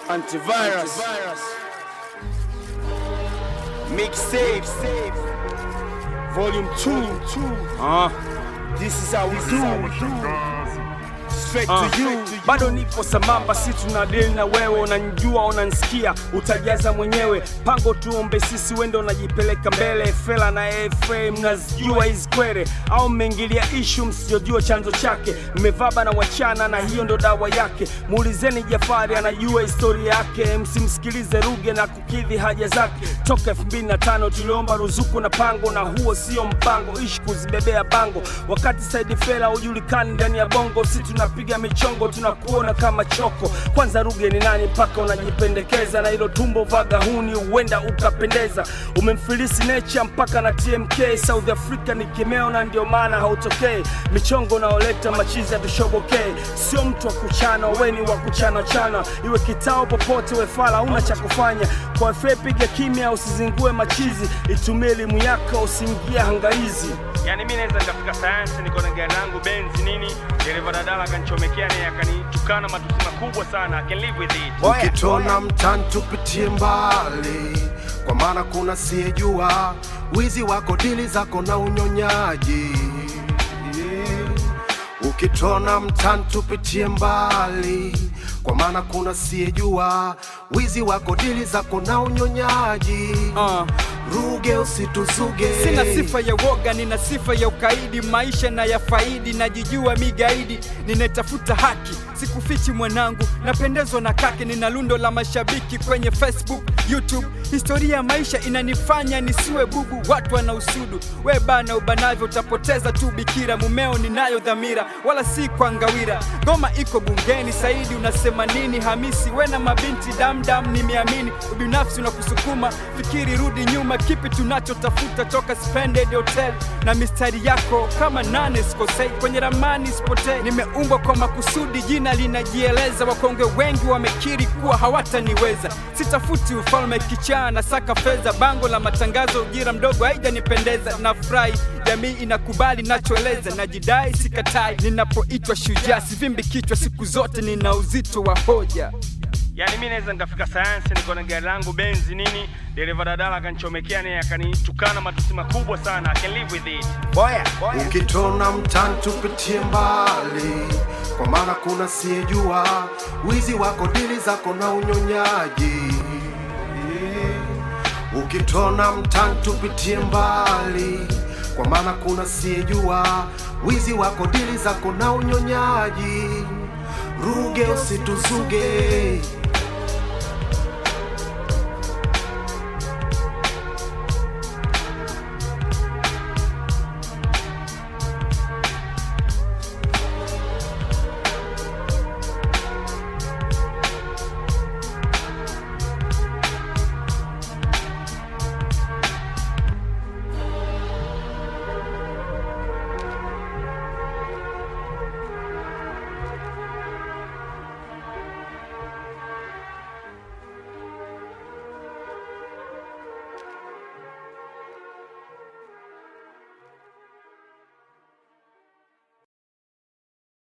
Antivirus. Mixtape. Volume 2. Uh, this is how we do. Straight Uh, to you. bado nipo sambamba, si tuna deal na wewe, unanijua unanisikia, utajaza mwenyewe pango, tuombe sisi, wendo unajipeleka mbele. Fela na FA mnazijua hizi kwere, au mmeingilia ishu msijojua chanzo chake, mmevaba na wachana, na hiyo ndo dawa yake. Muulizeni Jafari, anajua historia yake, msimsikilize Ruge na kukidhi haja zake. Toka 2005 tuliomba ruzuku na pango, na huo sio mpango, ishi kuzibebea bango, wakati Saidi Fela hujulikani ndani ya bongo, si tunapiga michongo, tunakuona kama choko. Kwanza Ruge ni nani mpaka unajipendekeza na hilo tumbo vagahuni, huenda ukapendeza. Umemfilisi Nature mpaka na TMK, South Africa ni kimeo na ndio maana hautokei. Michongo unaoleta machizi hatushobokei, sio mtu wa kuchana, weni wa kuchana chana, iwe kitao popote, we fala una cha kufanya. Kwa FA piga kimya, usizingue machizi, itumie elimu yako, usiingie hangaizi. Yani mi naweza nikafika sayansi, niko na gari langu benzi nini, dereva dadala akanichomekea naye akanitukana matusi makubwa sana. I can live with it. ukitona mtani tupitie mbali kwa maana kuna siyejua wizi wako dili zako na unyonyaji ukitona mtani tupitie mbali kwa maana kuna siyejua wizi wako dili zako na unyonyaji Uh. ruge usituzuge Sina sifa ya woga, nina sifa ya ukaidi, maisha na ya faidi, najijua migaidi, ninatafuta haki, sikufichi mwanangu, napendezwa na kake, nina lundo la mashabiki kwenye Facebook, YouTube. Historia ya maisha inanifanya nisiwe bubu, watu wana usudu, we bana ubanavyo, utapoteza tu bikira. Mumeo ninayo dhamira, wala si kwa ngawira. Ngoma iko bungeni, Saidi unasema nini? Hamisi we na mabinti damdam, nimeamini ubinafsi unakusukuma, fikiri rudi nyuma, kipi tunachotafuta toka Splendid Hotel na mistari yako kama nane, sikosei kwenye ramani sipotei, nimeumbwa kwa makusudi, jina linajieleza. Wakongwe wengi wamekiri kuwa hawataniweza, sitafuti ufalme kichaa na saka fedha, bango la matangazo, ujira mdogo haijanipendeza, na furahi jamii inakubali nachoeleza, najidai sikatai, ninapoitwa shujaa sivimbi kichwa, siku zote nina uzito wa hoja. Yani mi naweza nikafika sayansi, niko na gari langu benzi nini, dereva dadala akanichomekea naye akanitukana matusi makubwa sana. I can live with it. ukitona mtani tupitie mbali kwa maana kuna siyejua wizi wako dili zako na unyonyaji ukitona mtani tupitie mbali kwa maana kuna siyejua wizi wako dili zako na unyonyaji ruge usituzuge